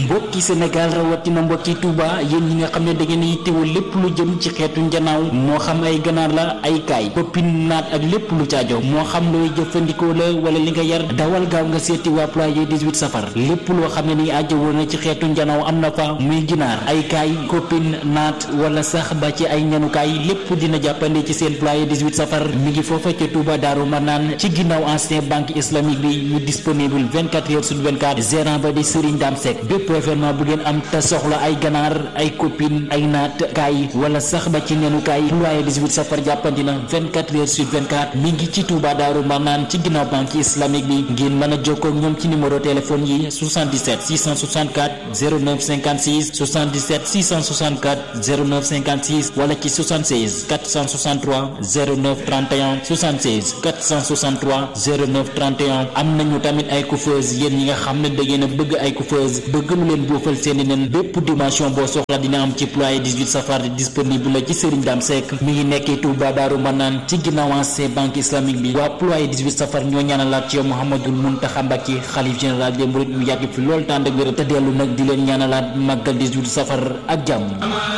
mbokki Sénégal rawatina mbokki Touba yéen ñi nga xam ne da ngeen yittewoo lépp lu jëm ci xeetu njanaaw moo xam ay ganaar la ay kaay poppin naat ak lépp lu caajo moo xam looy jëfandikoo la wala li nga yar dawal gaaw nga seeti waa ployé 18 safar lépp loo xam ne ni ajjawoo na ci xeetu njanaaw am na fa muy ginaar ay kaay koppin naat wala sax ba ci ay ñanukaay lépp dina jàppande ci seen ployé 18 safar mi ngi foofa ca Touba Daaru Manaan ci ginnaaw ancien banque islamique bi ñu disponible 24 heures sur 24 gérant ba di Serigne Dame Seck bépp événement bu ngeen am te soxla ay ganaar ay copine ay naat kaay wala sax ba ci nenukaay ployé 18 safar jàppandi na 24 heures sur 24 mi ngi ci Touba Daaru Manaan ci ginnaaw banque islamique bi ngeen mën a jokkoo ak ñoom ci numéro téléphone yi 77 664 09 56 77 664 09 56 wala ci 76 463 09 31 76 463 09 31 am nañu tamit ay coiffeuse yéen ñi nga xam ne da ngeen a bëgg ay coiffeuse bëgg lu leen boofal seeni nen bépp dimension boo soxla dina am ci ployé 18 safar disponible la ci Serigne Dame Seck mi ngi nekkee Touba Daaru Manaan ci ginnaaw ancien banque islamique bi waa ployé 18 safar ñoo ñaanalaat ci yow Mouhamadul Mountakha Mbacké xalif général des mourides mu yàgg fi lool tànd ak wér te dellu nag di leen ñaanalaat màggal 18 safar ak jàmm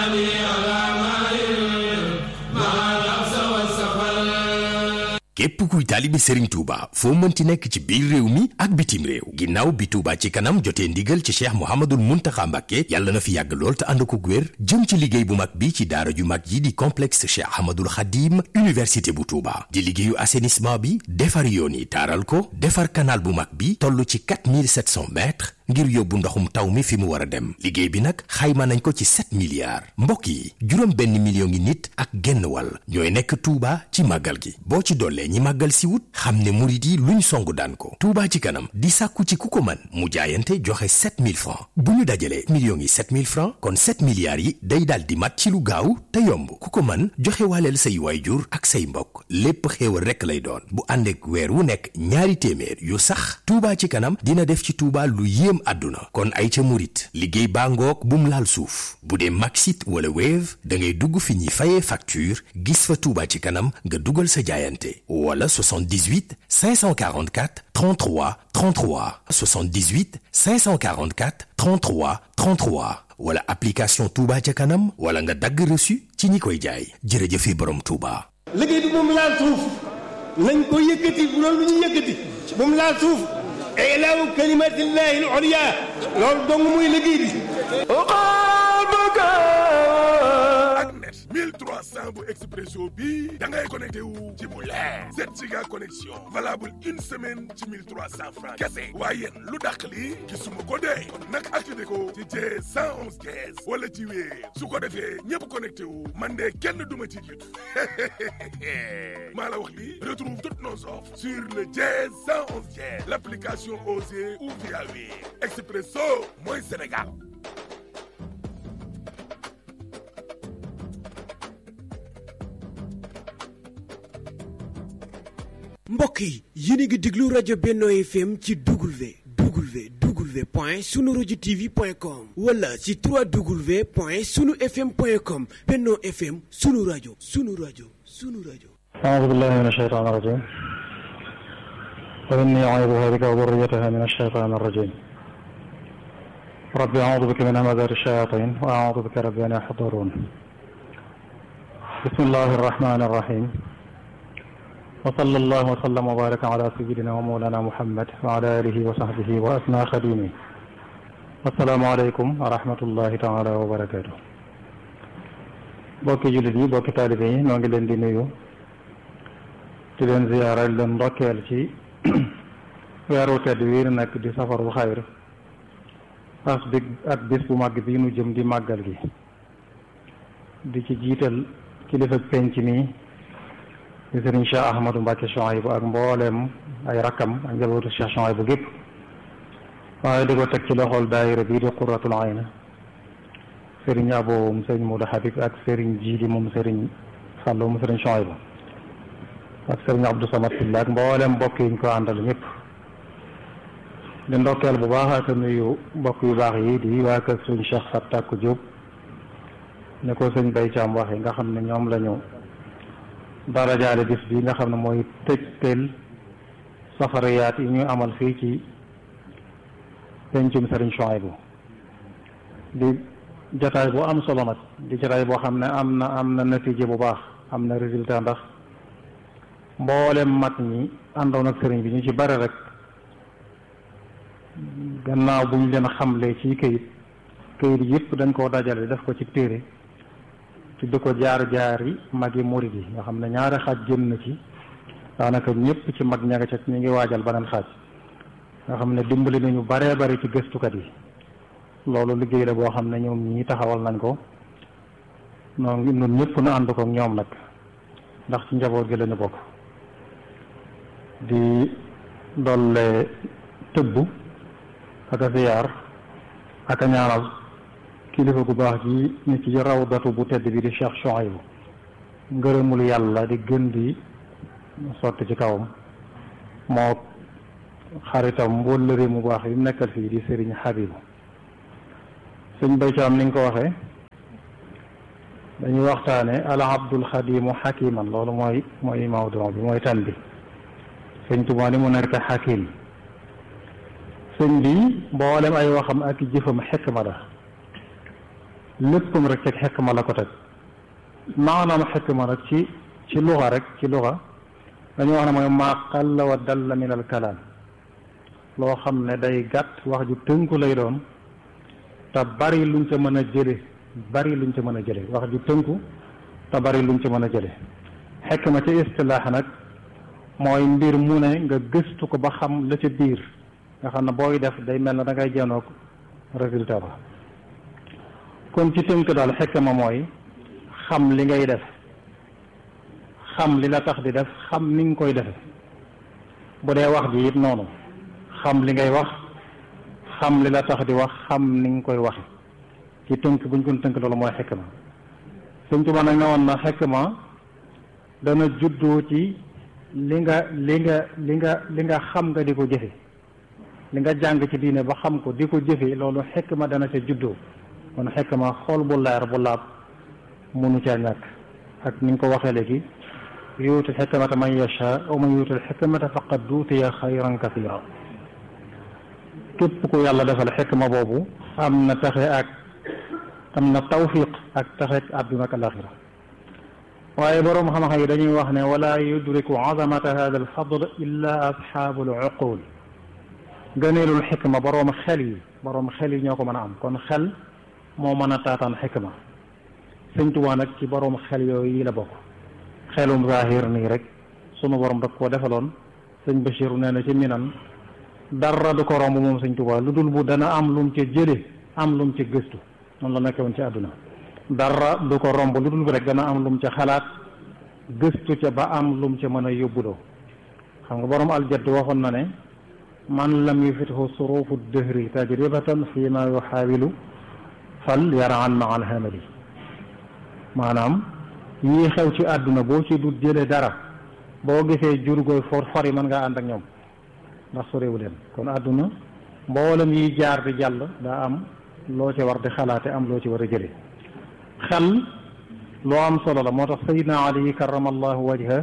képp kuy taalibi Serigne Touba foo mënti nekk ci biir réew mi ak bitim réew ginnaaw bi Touba ci kanam jotee ndigal ci cheikh Mouhamadul Mountakha Mbacké yàlla na fi yàgg lool te ànd ko wér jëm ci liggéey bu mag bi ci daara ju mag yi di complexe cheikh Ahmadul Khadim université bu Touba di liggéeyu assainissement bi defar yoon yi taaral ko defar canal bu mag bi toll ci 4700 mètres ngir yóbbu ndoxum taw mi fi mu war a dem liggéey bi nag xayma nañ ko ci 7 milliards mbokk yi juróom benn million ngi nit ak genn wàll ñooy nekk Touba ci màggal gi boo ci dollee ñi màggal si wut xam ne murit yi luñ songu daan ko Touba ci kanam di sàkku ci ku ko mën mu jaayante joxe 7000 francs bu ñu dajalee millions yi 7000 francs kon 7 milliards yi day daal di mat ci lu gaaw te yomb ku ko mën joxe waaleel say waayjur ak say mbokk lépp xéewal rekk lay doon bu ànd ak weer wu nekk ñaari téeméer yu sax Touba ci kanam dina def ci Touba lu yéem àdduna kon ay ca murit liggéey baa ngoog bum laal suuf bu dee Maxit wala Wave da ngay dugg fi ñuy fayee facture gis fa Touba ci kanam nga dugal sa jaayante wala 78 544 33 33 78 544 33 33 wala application Touba ca kanam wala nga dagg reçu ci ñi koy jaay jërëjëfe borom Touba. liggéey bi moom laal suuf nañ ko yëkkati bu loolu lu ñu yëkkati moom laal suuf ilaahu kalimatillahi al-ulya loolu dong muy liggéey bi ak net 1300 bu expresso bi da ngay connecté wu ci bu leer 7 giga connexion valable une semaine ci 1300 francs kese waaye yéen lu dàq li gisuma ko dee kon nag activé ko ci jee 111 15 wala ci wéer su ko defee ñëpp connecté wu man de kenn duma ci jiitu maa la wax li retrouve toutes nos offres sur le jee 111 15 l'application Osée ou via wéer expresso mooy Sénégal mbokk yi yéen a ngi déglu rajo Benno FM ci W W W point sunu rajo TV point com wala ci 3W point sunu FM point com Benno FM sunu rajo sunu rajo sunu rajo. أعوذ بالله من الشيطان الرجيم وإني أعيذها بك وذريتها من الشيطان الرجيم رب أعوذ بك من همزات الشياطين وأعوذ بك رب أن يحضرون بسم الله الرحمن الرحيم وصلى الله وسلم وبارك على سيدنا ومولانا محمد وعلى آله وصحبه وأسنى خديمه السلام عليكم ورحمة الله تعالى وبركاته bokki jullit yi bokki taalibe yi noo ngi leen di nuyu di leen ziyaara di leen ndokkeel ci weeru tedd wi nu nekk di safarul xayr as bi ak bis bu màgg bi nu jëm di màggal gi di ci jiital kilifa penc mi di sëriñ Cheikh Ahmadou Mbacke Chouaïbou ak mbooleem ay rakkam ak njabootu Cheikh Chouaïbou gépp waaye di ko teg ci loxol daayira bii di Qurratul Ayn sëriñ Abo moom sëriñ Modou Habib ak sëriñ Jiidi moom sëriñ Fallou moom sëriñ Chouaïbou ak sëriñ Abdou Samad Sylla ak mboolem mbokk yi ñu ko àndal ñëpp di ndokkeel bu baax ak nuyu mbokk yu baax yi di waa kër sëriñ Cheikh Fatak Diop ne ko sëñ Bay Caam waxee nga xam ne ñoom la ñu dara jaale bis bi nga xam ne mooy tëj teel safariyaat yi ñu amal fii ci pencum sëriñ Chouaïbou di jataay bu am solo nag di jataay boo xam ne am na am na natiije bu baax am na résultat ndax mboolem mag ñi àndoon ak sëriñ bi ñu ci bare rek gannaaw bu ñu leen xamlee ci këyit këyit yëpp dañ koo dajale def ko ci téere tudd ko jaar-jaar yi magi murid yi nga xam ne ñaari xaaj jëm na ci daanaka ñëpp ci mag ñaga ca ñu ngi waajal beneen xaaj nga xam ne dimbali nañu baree bari ci gëstukat yi loolu liggéey la boo xam ne ñoom ñii taxawal nañ ko noonu ñun ñëpp nu ànd ko ñoom nag ndax ci njaboot gi lañu bokk di dolle tëbb ak a ziyaar ak a ñaanal kilifa gu baax ji ni ci rawdatu bu tedd bi di Cheikh Chouaïbou ngërëmul yàlla di gën di sotti ci kawam moo xaritam wëllëre mu baax yi mu nekkal fii di Serigne Habibu sëñ baycaam ni nga ko waxee dañuy waxtaane al abdul xadimu xakiman loolu mooy mooy mawdu bi mooy tan bi sëñ Tuubaa ni mu nekk xakim sëñ bi mboolem ay waxam ak jëfam xikma la léppam rek ci xikma la ko teg maanaam xikma nag ci ci luxa rek ci luxa dañu wax ne mooy maa qalla wa dalla min al kalaam loo xam ne day gàtt wax ju tënku lay doon te bari luñ ca mën a jële bari luñ ca mën a jële wax ju tënku te bari luñ ca mën a jële xikma ci istilaax nag mooy mbir mu ne nga gëstu ko ba xam la ca biir nga xam ne booy def day mel na da ngay jenoog résultat ba kon ci tënk daal xikma mooy xam li ngay def xam li la tax di def xam ni nga koy defe bu dee wax ji it noonu xam li ngay wax xam li la tax di wax xam ni nga koy waxe ci tënk buñ ko tënk loolu mooy xikma Sëñ Tuubaa nag ne woon na xikma dana juddoo ci li nga li nga li nga li nga xam nga di ko jëfe li nga jàng ci diine ba xam ko di ko jëfe loolu xikma dana ca juddoo kon xikma xool bu leer bu laab munu caa ñàkk ak ni nga ko waxee léegi yuutul xikmata man yasha wa man yuutul xikmata faqad duutiya xayran kathira képp ku yàlla defal xikma boobu am na taxe ak am na tawfiq ak taxe ak àdduna ak alaxira waaye boroom xam-xam yi dañuy wax ne wala yudriku azamata hada alfadl illa asxaabu luqul gëneelul xikma boroom xel yi boroom xel yi ñoo ko mën a am kon xel moo mën a taataan xikma sëñ Tuubaa nag ci boroom xel yooyu yi la bokk xelum zahir nii rek sunu borom daf koo defaloon sëñ Bachir nee na ci minan dara du ko romb moom sëñ Tuubaa lu dul bu dana am lum ca jële am lum ca gëstu noonu la nekkee woon ci àdduna dara du ko romb lu dul bu rek dana am lum ca xalaat gëstu ca ba am lum ca mën a yóbbuloo xam nga borom aljadd waxoon na ne man lam yufithu surufu dëhri tajribatan fi ma yuxaawilu fal yaraan ma al hamali maanaam yii xew ci àdduna boo ci du jële dara boo gisee jur gooy for for yi mën ngaa ànd ak ñoom ndax sorewu leen kon àdduna mboolem yiy jaar di jàll daa am loo ci war di xalaate am loo ci war a jële xel loo am solo la moo tax sayidna ali karamallahu wajha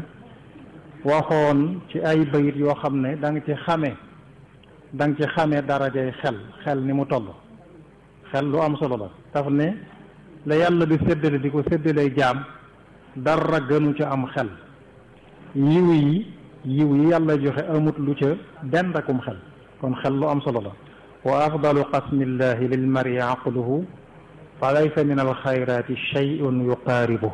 waxoon ci ay bayit yoo xam ne da nga ci xame da nga ci xame darajay xel xel ni mu toll xel lu am solo la daf ne la yàlla di séddale di ko séddalee jaam dara gënu ca am xel yiw yi yiw yi yàlla joxe amut lu ca benn akum xel kon xel lu am solo la wa afdalu qasmillahi lil mari aqluhu fa laysa min alxayrati shay'un yuqaaribu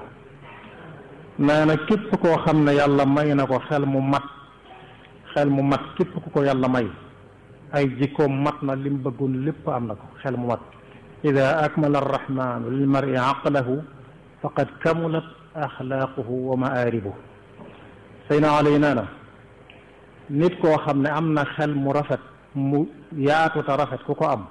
nee na képp koo xam ne yàlla may na ko xel mu mat xel mu mat képp ku ko yàlla may ay jikkoom mat na lim bëggoon lépp am na ko xel mu mat ida akmala arrahmanu lil mari aqlahu faqad kamulat axlaaquhu wa maaribu sayna alay nee na nit koo xam ne am na xel mu rafet mu yaatu te rafet ku ko am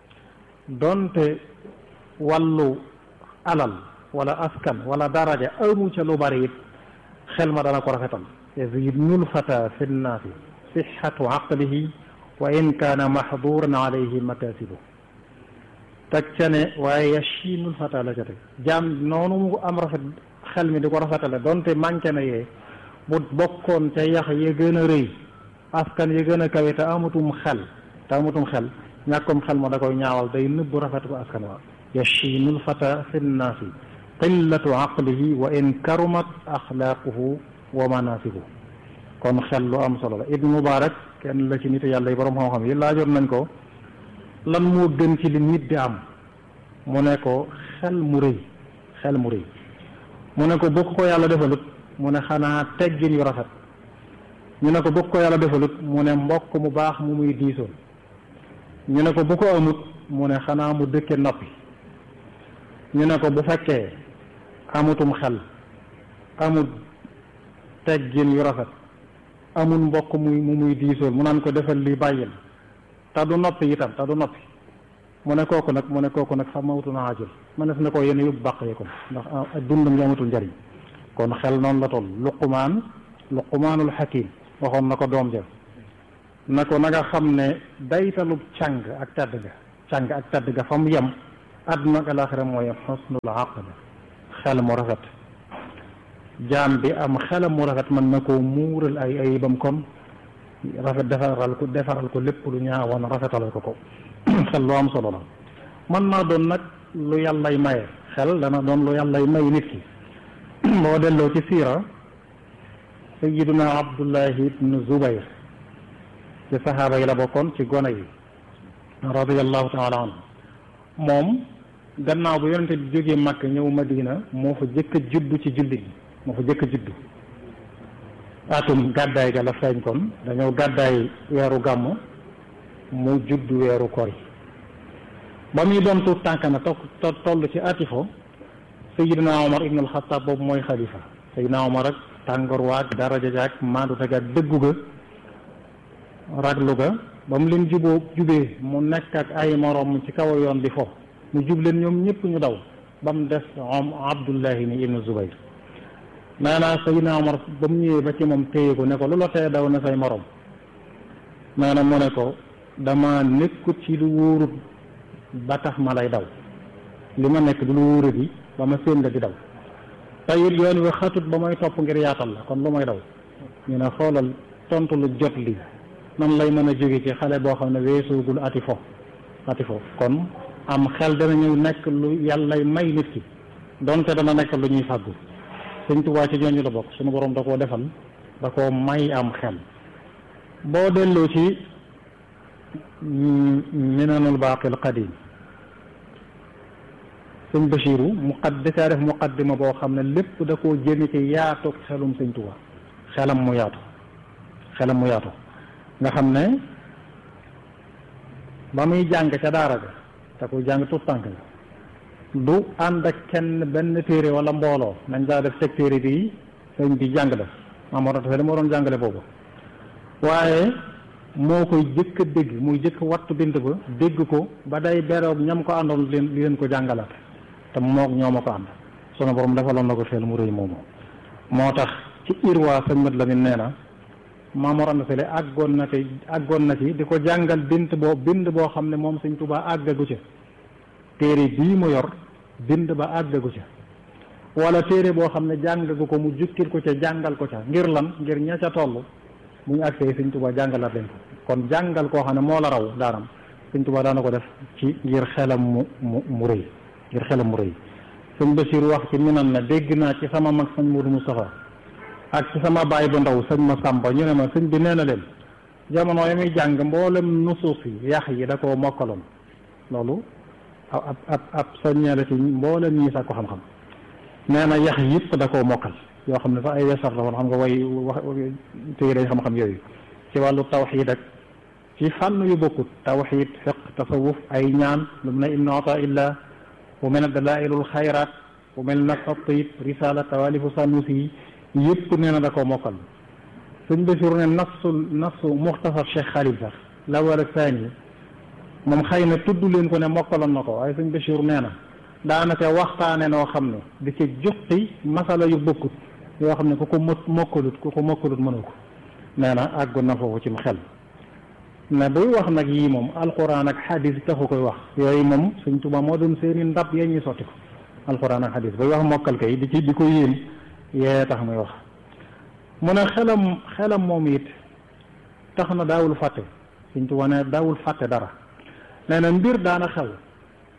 donte wàllu alal wala askan wala daraja amu ca lu bari it xel ma dana ko rafetal yazidnul fata fi nnaasi sixatu aqlihi wa in kaana mahduran alayhi makasibu teg ca ne waaye yashinul fata la ca teg jaam noonu mu am rafet xel mi di ko rafetale donte manqué na yee bu bokkoon ca yax ya gën a rëy askan ya gën a kawe te amatum xel te amatum xel ñàkkum xel ma da koy ñaawal day nëbbu rafet ko askan wa yashiinu lfata fi nnaasi qillatu aqlihi wa in karumat axlaaquhu wa manasibu kon xel lu am solo la ibnu mubarak kenn la ci nit yàlla yi borom xam-xam yi laajoon nañ ko lan moo gën ci li nit di am mu ne ko xel mu rëy xel mu rëy mu ne ko bu ko yàlla defalut mu ne xanaa teggin yu rafet ñu ne ko bu ko yàlla defalut mu ne mbokk mu baax mu muy diisoon ñu ne ko bu ko amut mu ne xanaa mu dëkke noppi ñu ne ko bu fekkee amutum xel amut teggin yu rafet amul mbokk muy mu muy diisoon mu naan ko defal li bàyyil te du noppi itam te du noppi mu ne kooku nag mu ne kooku nag xam mawtu na ajul mënees na ko yéen yóbbu bàq yi ko ndax dundam gi amatul njariñ kon xel noonu la toll luqumaan luqumaanul xakim waxoon na ko doom ja na ko na nga xam ne daytalub càng ak tedd ga càng ak tedd ga fa mu yem àdduna ak alaxira mooy xusnul aql xel mu rafet jaam bi am xelam mu rafet mën na koo muural ay ayibam kon rafet defaral ko defaral ko lépp lu ñaawoon rafetalal ko ko xel lu am solo la man naa doon nag lu yàllay maye xel dana doon lu yàllay may nit ki boo delloo ci siira sayiduna abdullahi ibnu zubayr ci saxaaba yi la bokkoon ci gone yi radiallahu taala anhu moom gannaaw bu yonente bi jógee Makka ñëw Madina moo fa jëkk a juddu ci jullit yi moo fa jëkk a juddu atum gàddaay ga la feeñ kon dañoo gàddaay weeru gàmm mu juddu weeru kori ba muy doon tuut tànk na to toll ci atifo sayidina omar ibn alxataab boobu mooy xalifa sayidina omar ak tàngoor waag daraja jaag maandu teg ak dëggu ga raglu ga ba mu leen juboo jubee mu nekk ak ay morom ci kaw yoon di fo mu jub leen ñoom ñëpp ñu daw ba mu des om abdullahi ni ibnu zubayr nee naa sayidina omar ba mu ñëwee ba ci moom téye ko ne ko lu la tee daw na say morom nee na mu ne ko dama nekkut ci lu wóorut ba tax ma lay daw li ma nekk du lu wóorut yi ba ma séen la di daw te it yoon wi xatut ba may topp ngir yaatal la kon lu may daw ñu ne xoolal tontu lu jot li nan lay mën a jóge ci xale boo xam ne weesoogul ati fo ati fo kon am xel dana ñëw nekk lu yàllay may nit ki donte dana nekk lu ñuy fàggu sëñ Tuubaa ci ñooñu la bokk suñu borom da koo defal da koo may am xel boo delloo ci minanul baaqil qadim sëñ Bachiru muqad dacaa def muqaddima boo xam ne lépp da koo jëme ci yaatu xelum sëñ Tuubaa xelam mu yaatu xelam mu yaatu nga xam ne ba muy jàng ca daara ga te kuy jàng tuut tànk nga du ànd ak kenn benn téere wala mbooloo nañ daa def teg téere bi sëñ bi jàng la maam war a moo doon jàngale boobu waaye moo koy jëkk a dégg muy jëkk wattu bind ba dégg ko ba day beroog ñam ko àndoon leen li leen ko jàngalaat te moog ñoo ma ko ànd sunu borom defaloon na ko xel mu rëy moomu moo tax ci irwaa sëñ mat Lamin nee na Maamoor Anta Sali àggoon na ci àggoon na ci di ko jàngal bind boo bind boo xam ne moom sëñ Tuubaa àggagu ca téere bii mu yor bind ba àggagu ca wala téere boo xam ne jàngagu ko mu jukkil ko ca jàngal ko ca ngir lan ngir ña ca toll bu ñu àgsee sëñ Tuubaa jàngalaat leen ko kon jàngal koo xam ne moo la raw daanam sëñ Tuubaa daana ko def ci ngir xelam mu mu mu rëy ngir xelam mu rëy sëñ Basiir wax ci minan na dégg naa ci sama mag sëñ Moodu Mustafaa ak ci sama baay bu ndaw sëñ ma Sàmba ñu ne ma sëñ bi nee na leen jamono yi muy jàng mboolem nusuus yi yax yi da koo mokkaloon loolu ab ab ab soññeele ci mboolem ñii sax ko xam-xam nee na yax yëpp da koo mokkal yoo xam ne sax ay wesar la woon xam nga way wax téere xam-xam yooyu ci wàllu tawxiid ak ci fànn yu bokkut tawxiid fiq tasawuf ay ñaan lu mu ne ibnu ata illa bu mel ne dalailul xayraat bu mel nag atib risala tawalifu sanusi yi yëpp nee na da koo mokkal sëñ Basiru ne nafsu nafsu muxtasar Cheikh Xalil sax lawal ak saani moom xëy na tudd leen ko ne mokkaloon na ko waaye sëñ Basiru nee na daanaka waxtaane noo xam ne di ci juqi masala yu bokkut yoo xam ne ku ko mot mokkalut ku ko mokkalut mënu ko nee na àggoon na foofu ci mu xel ne buy wax nag yii moom alquran ak xadis taxu koy wax yooyu moom Sëñ Tuubaa moo doon seeni ndab yee ñuy sotti ko alquran ak xadis buy wax mokkal kay di ci di ko yéem yee tax muy wax mu ne xelam xelam moom it tax na daawul fàtte Sëñ Tuubaa ne daawul fàtte dara nee na mbir daana xew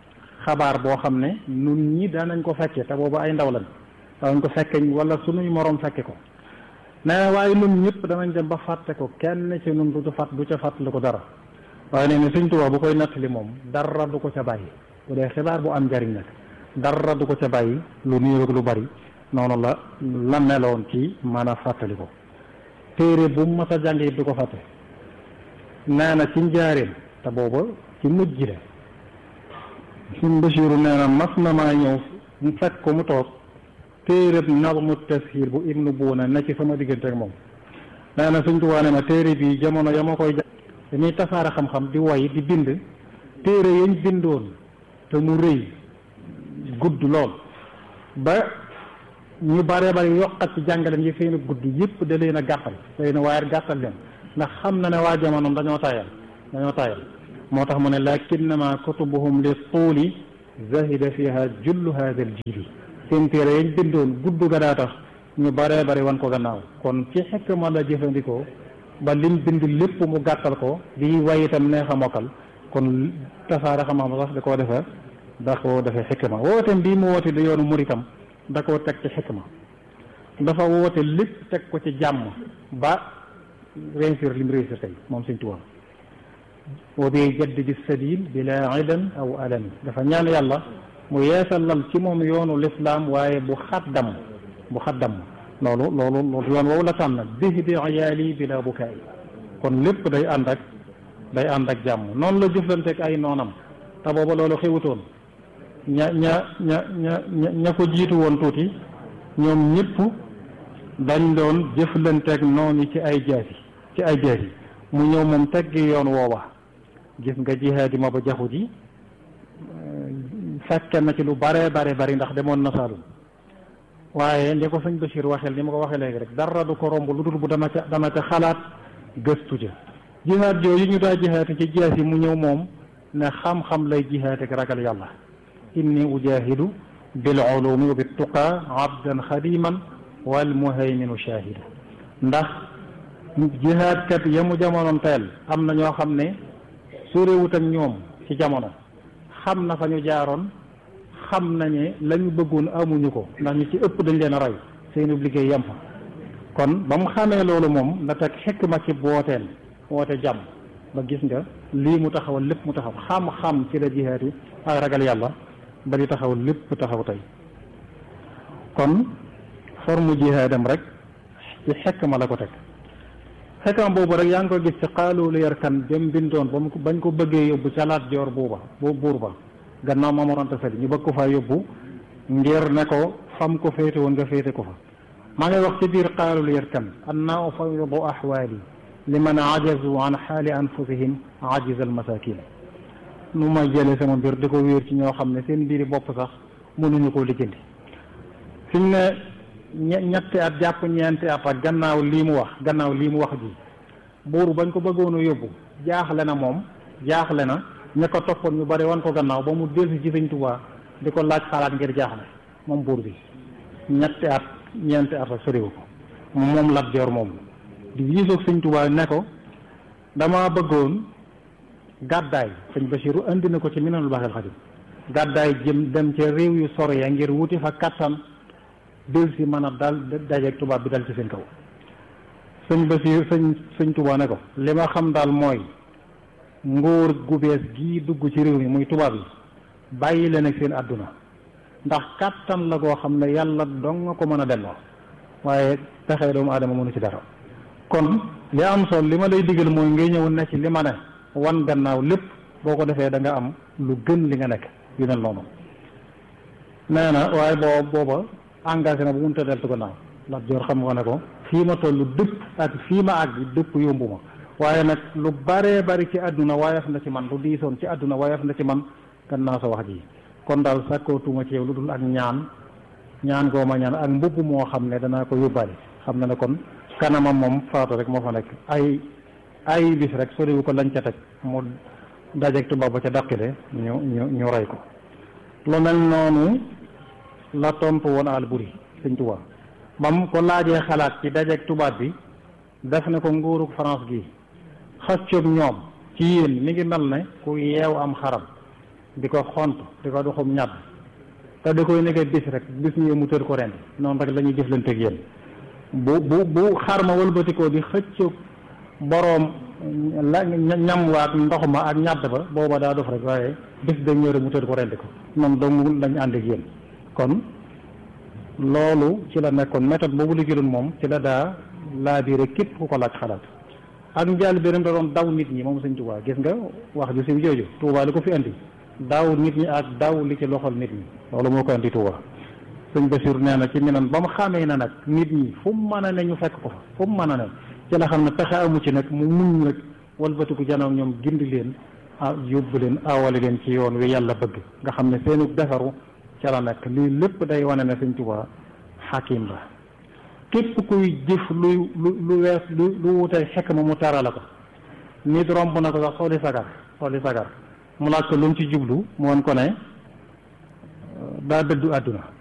xabaar boo xam ne nun ñi daanañ ko fekke te boobu ay ndaw lañ daanañ ko fekke wala sunuy moroom fekke ko nee na waaye nun ñëpp danañ dem ba fàtte ko kenn ci nun du fàtt du ca fàttali ko dara waaye nee na Sëñ Tuubaa bu koy nattali moom dara du ko ca bàyyi bu dee xibaar bu am njariñ nag dara du ko ca bàyyi lu néew ak lu bari noonu la la meloon ci mën a fàttali ko téere bu mu mas a jàng it du ko fàtte nee na ci njaareem te booba ci mujj la suñ Basiiru nee na mas na maa ñëw mu fekk ko mu toog téereb nazmu tashil bu ibnu buuna na ci sama diggante ak moom nee na Sëñ Tuubaa ne ma téere bi jamono ya ma koy dañuy tasaare xam-xam di way di bind téere yañ bindoon te mu rëy gudd lool ba ñu bare bari yokkat ci jàngaleem yi seen gudd yëpp da leen a gàttal da leen a waaye gàttal leen ndax xam na ne waa jamonoom dañoo tayal dañoo tayal moo tax mu ne lakinnama kutubuhum li tuuli zahida fiha jullu hada al jili seen téere yañ bindoon gudd ga daa tax ñu bare bari wan ko gannaaw kon ci xikma la jëfandikoo ba lim bind lépp mu gàttal ko di way itam neex a mokkal kon tasaare xam-xam sax da koo defe da koo defee xikma wooteem bii mu woote di yoonu muritam da koo teg ci xikma dafa woote lépp teg ko ci jàmm ba réussir lim réussir tey moom Sëñ Tuubaa wa bi jaddidi sabil bila idan aw alami dafa ñaan yàlla mu yeesalal ci moom yoonu lislaam waaye bu xaddam bu xaddam loolu loolu loolu yoon woowu la tànn bihdi iyaali bila bukaay kon lépp day ànd ak day ànd ak jàmm noonu la jëflanteeg ay noonam te booba loolu xewutoon ña ña ña ña ña ko jiitu woon tuuti ñoom ñëpp dañ doon jëflanteeg noonu ci ay jaasi ci ay jaasi mu ñëw moom teggi yoon woowa gis nga jihaadi ma ba jaxu ji fekke na ci lu bare bare bari ndax demoon na Saalum waaye li ko sëñ Bachir waxeel ni ma ko waxee léegi rek dara du ko romb lu dul bu dana ca dana ca xalaat gëstu ja jihaad yooyu ñu daa jihaate ci jaas yi mu ñëw moom ne xam-xam lay jihaate ak ragal yàlla inni ujahidu bil ulumi wa bit tuqa abdan xadiman wal muhayminu shahidu ndax jihaad kat ya mu jamonoon teel am na ñoo xam ne sorewut ak ñoom ci jamono xam na fa ñu jaaroon xam nañe la ñu bëggoon amuñu ko ndax ñu ci ëpp dañ leen a roy seenu liggéey yem fa kon ba mu xamee loolu moom la teg xikma ci wooteel woote jàmm ba gis nga lii mu taxawal lépp mu taxaw xam-xam ci la jihaat yi ak ragal yàlla ba di taxaw lépp taxaw tey kon forme jihaadam rek ci xikma la ko teg xikma boobu rek yaa ngi ko gis ci xaalu lu yar kan jëm bindoon ba mu bañ ko bëggee yóbbu ca laat joor buuba bu buur ba gannaaw Maam Mor Anta Sali ñu bëgg ko faa yóbbu ngir ne ko fam ko féete woon nga féete ko fa maa ngi wax ci biir xaalul yarkan anna ufawidu ahwaali liman ajazu an xaali anfusihim ajiz al masakin nu may jëlee sama mbir di ko wéer ci ñoo xam ne seen mbiri bopp sax mënuñu koo lijjanti fi mu ne ñetti at jàpp ñeenti at ak gannaaw lii mu wax gannaaw lii mu wax ji buur bañ ko bëggoon a yóbbu jaaxle na moom jaaxle na ña ko toppoon ñu bari wan ko gannaaw ba mu delsi ci Sëñ Tuubaa di ko laaj xalaat ngir jaaxle moom buur bi ñetti at ñeenti at ak soriwu ko moom Lat Joor moom di wiisoog Sëñ Tuubaa ne ko dama bëggoon gàddaay sëñ Basiru indi na ko ci Minanul Baaxil Xadim gàddaay jëm dem ca réew yu sore ya ngir wuti fa kattan del si mën a dal dajeeg tubaab bi dal ci seen kaw sëñ Basiru sëñ sëñ Tuubaa ne ko li ma xam daal mooy nguur gu bees gii dugg ci réew mi muy tubaab yi bàyyi leen ak seen àdduna ndax kàttan la goo xam ne yàlla dong nga ko mën a delloo waaye pexe doomu aadama mënu ci dara kon li am solo li ma lay digal mooy ngay ñëw ne ci li ma ne wan gannaaw lépp boo ko defee da nga am lu gën li nga nekk yu mel noonu nee na waaye boo booba engagé na bu mun ta deltu gannaaw Lat Joor xam nga ne ko fii ma toll dëpp ak fii ma àgg dëpp yombu ma waaye nag lu baree bari ci àdduna waayaf na ci man lu diisoon ci àdduna waayaf na ci man gannaaw sa wax ji kon daal sàkkootuma ci yow lu dul ak ñaan ñaan goo ma ñaan ak mbubb moo xam ne danaa ko yóbbaale xam na ne kon kanamam moom faatu rek moo fa nekk ay ay bis rek soriwu ko lañ ca teg mu dajeeg tubaab ba ca dàqile ñu ñu ñu rey ko lu mel noonu la tontu woon Alburi Sëñ Tuubaa ba mu ko laajee xalaat ci dajeeg tubaab bi def ne ko nguurug France gi xëccoog ñoom ci yéen mi ngi mel ne ku yeew am xaram di ko xont di ko doxum ñàdd te da koy nekkee bis rek bis ñëw mu tër ko ren noonu rek la ñuy jëflanteeg yéen bu bu bu xar ma wëlbatikoo di xëcc boroom la ñam waat ndox ma ak ñàdd ba booba daa dof rek waaye bis da ñëw rek mu tër ko rendi ko noonu dong lañ ànd ak yéen kon loolu ci la nekkoon méthode boobu la jëloon moom ci la daa laa biire képp ku ko laaj xalaat ak njaal beneen da doon daw nit ñi moom sëñ Tuubaa gis nga wax ju siw jooju Tuubaa li ko fi indi daaw nit ñi ak daaw li ci loxol nit ñi loolu moo ko indi Tuubaa sëñ Basiir nee na ci minan ba mu xamee na nag nit ñi fu mu mën a ne ñu fekk ko fa fu mu mën a ne ci la xam ne pexe amu ci nag mu muñ nag walbatiku janoog ñoom gindi leen ah yóbbu leen awale leen ci yoon wi yàlla bëgg nga xam ne seenu defaru ca la nekk lii lépp day wane ne sëñ Tuubaa xakim la képp kuy jëf lu lu lu wees lu lu wutee xekk ma mu tarala ko nit romb na ko sax sooli sagar sooli sagar mu laaj ko lu mu ci jublu mu won ko ne daa dëddu àdduna